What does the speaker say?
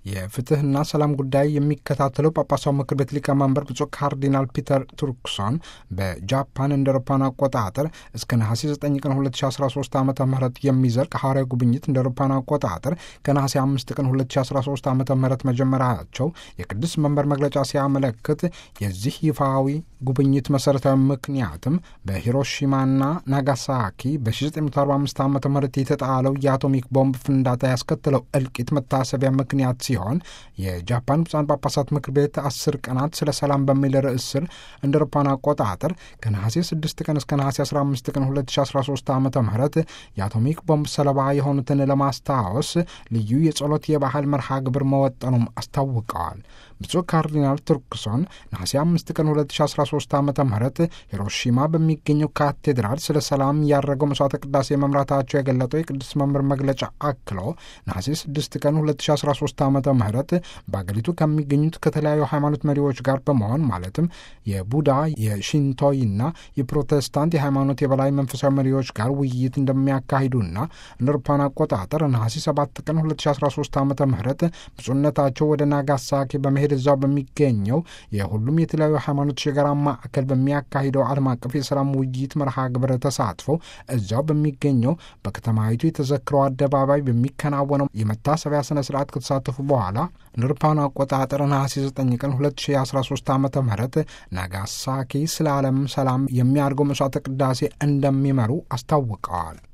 የፍትህና ሰላም ጉዳይ የሚከታተለው ጳጳሳው ምክር ቤት ሊቀመንበር ብፁዕ ካርዲናል ፒተር ቱርክሶን በጃፓን እንደ አውሮፓውያን አቆጣጠር እስከ ነሐሴ 9 ቀን 2013 ዓ ም የሚዘልቅ ሐዋርያዊ ጉብኝት እንደ አውሮፓውያን አቆጣጠር ከነሐሴ 5 ቀን 2013 ዓ ም መጀመራቸው የቅዱስ መንበር መግለጫ ሲያመለክት የዚህ ይፋዊ ጉብኝት መሠረታዊ ምክንያትም በሂሮሺማና ናጋሳኪ በ1945 ዓ ም የተጣለው የአቶሚክ ቦምብ ፍንዳታ ያስከተለው እልቂት መታሰቢያ ምክንያት ሲሆን የጃፓን ብፁዓን ጳጳሳት ምክር ቤት አስር ቀናት ስለ ሰላም በሚል ርዕስ ስር እንደ አውሮፓውያን አቆጣጠር ከነሐሴ 6 ቀን እስከ ነሐሴ 15 ቀን 2013 ዓ ም የአቶሚክ ቦምብ ሰለባ የሆኑትን ለማስታወስ ልዩ የጸሎት የባህል መርሃ ግብር መወጠኑም አስታውቀዋል። ብፁዕ ካርዲናል ቱርክሶን ነሐሴ 5 ቀን 2013 ዓ ም ሂሮሺማ በሚገኘው ካቴድራል ስለ ሰላም ያደረገው መስዋዕተ ቅዳሴ መምራታቸው የገለጠው የቅዱስ መምህር መግለጫ አክሎ ነሐሴ 6 ቀን 2013 ዓ ም በአገሪቱ ከሚገኙት ከተለያዩ ሃይማኖት መሪዎች ጋር በመሆን ማለትም የቡዳ የሺንቶይና የፕሮቴስታንት የሃይማኖት የበላይ መንፈሳዊ መሪዎች ጋር ውይይት እንደሚያካሂዱና እንደ አውሮፓውያን አቆጣጠር ነሐሴ 7 ቀን 2013 ዓ ም ብፁዕነታቸው ወደ ናጋሳኪ በመሄድ እዛው በሚገኘው የሁሉም የተለያዩ ሃይማኖቶች የጋራ ማዕከል በሚያካሂደው ዓለም አቀፍ የሰላም ውይይት መርሃ ግብር ተሳትፈው እዛው በሚገኘው በከተማይቱ የተዘክረው አደባባይ በሚከናወነው የመታሰቢያ ስነ ስርዓት ከተሳተፉ በኋላ እንደ አውሮፓውያን አቆጣጠር ነሐሴ 9 ቀን 2013 ዓ ም ናጋሳኪ ስለ ዓለም ሰላም የሚያደርገው መስዋዕተ ቅዳሴ እንደሚመሩ አስታውቀዋል።